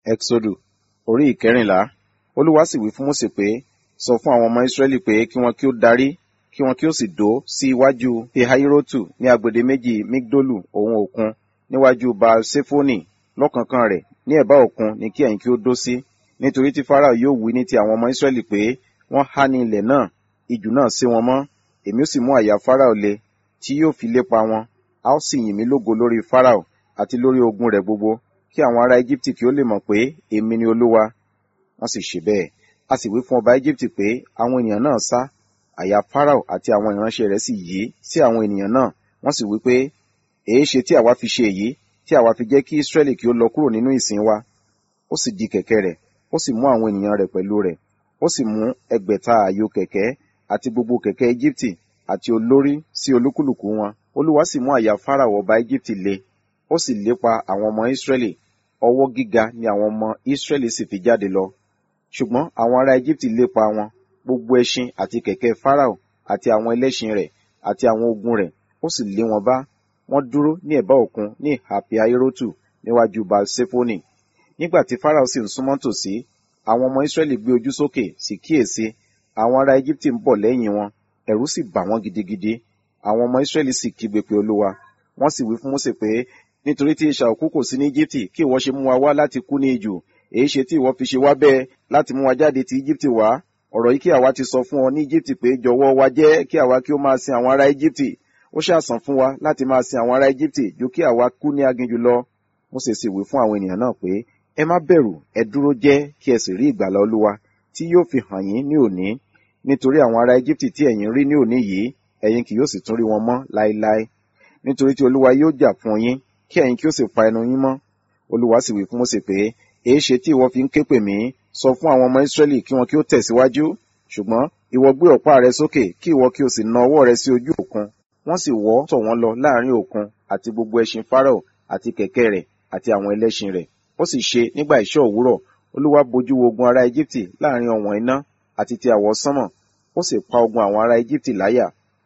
Ẹ́xódù orí ìkẹrìnlá. Olúwa sì wí fún Mósè pé, sọ fún àwọn ọmọ Ísírẹ́lì pé kí wọn kí ó darí, kí wọn kí ó sì dó sí iwájú Pihahírótù ní agbede méjì Migdolu òun òkun, níwájú Baal-Ṣefoni lọ́kánkán rẹ̀, ní ẹ̀bá òkun ni kí ẹ̀yin kí ó dó sí. Nítorí tí Fáráò yóò wí ní ti àwọn ọmọ Ísírẹ́lì pé, wọ́n há ní ilẹ̀ náà, ijù náà sé wọn mọ́. Èmi ó sì mú àyà Fáráò le, tí yóò fi lépa wọn. A ó sì yìn mí lógo lórí Fáráò àti lórí ogun rẹ̀ gbogbo, kí àwọn ará Égíptì kí ó lè mọ̀ pé èmi ni Olúwa. Wọ́n sì ṣe bẹ́ẹ̀. A sì wí fún ọba Égíptì pé àwọn ènìyàn náà sá. Àyà Fáráò àti àwọn ìránṣẹ́ rẹ̀ sì yí sí àwọn ènìyàn náà. Wọ́n sì wí pé, èéṣe tí àwa fi ṣe èyí, tí àwa fi jẹ́ kí Ísírẹ́lì kí ó lọ kúrò nínú ìsìn wa? Ó sì di kẹ̀kẹ́ rẹ̀, ó sì mú àwọn ènìyàn rẹ̀ pẹ̀lú rẹ̀. Ó sì mú ẹgbẹ̀ta ààyò kẹ̀kẹ́ àti gbogbo kẹ̀kẹ́ Égíptì àti olórí sí olúkúlùkù wọn. Olúwa sì mú àyà Fáráò ọba Égíptì le. Ó sì lépa àwọn ọmọ Ísírẹ́lì. Ọwọ́ gíga ni àwọn ọmọ Ísírẹ́lì sì fi jáde lọ. Ṣùgbọ́n àwọn ará Égíptì lépa wọn, gbogbo ẹṣin àti kẹ̀kẹ́ Fáráò àti àwọn ẹlẹ́ṣin rẹ̀ àti àwọn ogun rẹ̀, ó sì lé wọn bá. Wọ́n dúró ní ẹ̀bá òkun ní ìhà Pihahírótù níwájú Baal-Ṣefoni. Nígbà tí Fáráò sì ń súnmọ́ tòsí, àwọn ọmọ Ísírẹ́lì gbé ojú sókè sì kíyèsí, àwọn ará Égíptì ń bọ̀ lẹ́yìn wọn, ẹ̀rù sì bà wọ́n gidigidi. Àwọn ọmọ Ísírẹ́lì sì kígbe pé Olúwa. Wọ́n sì wí fún Mósè pé, nítorí tí isà òkú kò sí ní Íjíptì, kí ìwọ ṣe mú wa wá láti kú ní ijù, èéṣe tí ìwọ fi ṣe wá bẹ́ẹ̀ láti mú wa jáde ti Íjíptì wá? Ọ̀rọ̀ yìí kí àwa ti sọ fún ọ ní Íjíptì pé jọ̀wọ́ wa jẹ́ kí àwa kí ó máa sin àwọn ará Íjíptì. Ó ṣàsàn fún wa láti máa sin àwọn ará Íjíptì ju kí àwa kú ní aginjù lọ. Mósè sì wí fún àwọn ènìyàn náà pé, ẹ má bẹ̀rù, ẹ dúró jẹ́ kí ẹ sì rí ìgbàlà Olúwa tí yóò fi hàn yín ní òní. Nítorí àwọn ará Íjíptì tí ẹ̀yin rí ní òní yìí, ẹ̀yin kì yóò sì tún rí wọn mọ́ láéláé. Nítorí tí Olúwa yóò jà fún yín, kí ẹ̀yin kí ó sì pa ẹnu yín mọ́. Olúwa sì wí fún Mósè pé, èéṣe tí ìwọ fi ń ké pè mí, sọ fún àwọn ọmọ Ísírẹ́lì kí wọn kí ó tẹ̀síwájú. Ṣùgbọ́n ìwọ gbé ọ̀pá rẹ sókè kí ìwọ kí o sì na ọwọ́ rẹ sí ojú òkun. Wọ́n sì wọ́ tọ̀ wọ́n lọ láàrin òkun àti gbogbo ẹṣin Fáráò àti kẹ̀kẹ́ rẹ̀ àti àwọn ẹlẹ́ṣin rẹ̀. Ó sì ṣe nígbà ìṣọ́ òwúrọ̀, Olúwa bojú wo ogun ará Égíptì láàrin ọ̀wọ̀n iná àti ti àwọ̀ sánmọ̀. Ó sì pa ogun àwọn ará Égíptì láyà.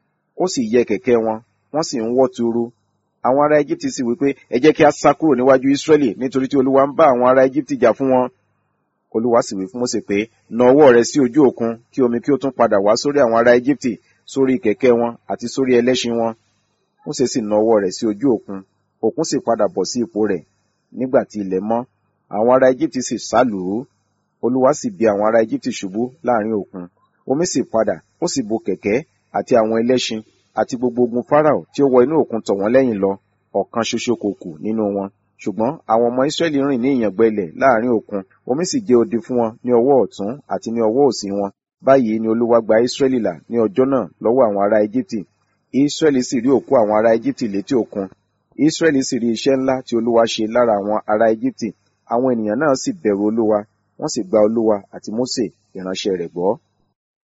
Ó sì yẹ kẹ̀kẹ́ wọn, wọ́n sì ń wọ́ tuuru. Àwọn ará Égíptì sì wí pé, ẹ jẹ́ kí a sá kúrò níwájú Ísírẹ́lì nítorí tí Olúwa ń bá àwọn ará Égíptì jà fún wọn. Olúwa sì wí fún Mósè pé, na ọwọ́ rẹ sí ojú òkun kí omi kí ó tún padà wá sórí àwọn ará Égíptì, sórí kẹ̀kẹ́ wọn àti sórí ẹlẹ́ṣin wọn. Mósè sì na ọwọ́ rẹ̀ sí ojú òkun, òkun sì padà bọ̀ sí ipò rẹ̀. Nígbà tí ilẹ̀ mọ́, àwọn ará Égíptì sì sálù ú. Olúwa sì bi àwọn ará Égíptì ṣubú láàrin òkun. Omi sì padà, ó sì bo kẹ̀kẹ́ àti àwọn ẹlẹ́ṣin àti gbogbo ogun Fáráò tí ó wọ inú òkun tọ̀ wọ́n lẹ́yìn lọ, ọ̀kan ṣoṣo kò kù nínú wọn. Ṣùgbọ́n àwọn ọmọ Ísírẹ́lì rìn ní ìyàngbẹ ilẹ̀ láàrin òkun, omi sì jẹ́ odi fún wọn ní ọwọ́ ọ̀tún àti ní ọwọ́ òsì wọn. Báyìí ni Olúwa gba Ísírẹ́lì là ní ọjọ́ náà lọ́wọ́ àwọn ará Égíptì. Ísírẹ́lì sì rí òkú àwọn ará Égíptì létí òkun. Ísírẹ́lì sì rí iṣẹ́ ńlá tí Olúwa ṣe lára àwọn ará Égíptì. Àwọn ènìyàn náà sì bẹ̀rù Olúwa, wọ́n sì gba Olúwa àti Mósè ìránṣẹ́ rẹ̀ gbọ́.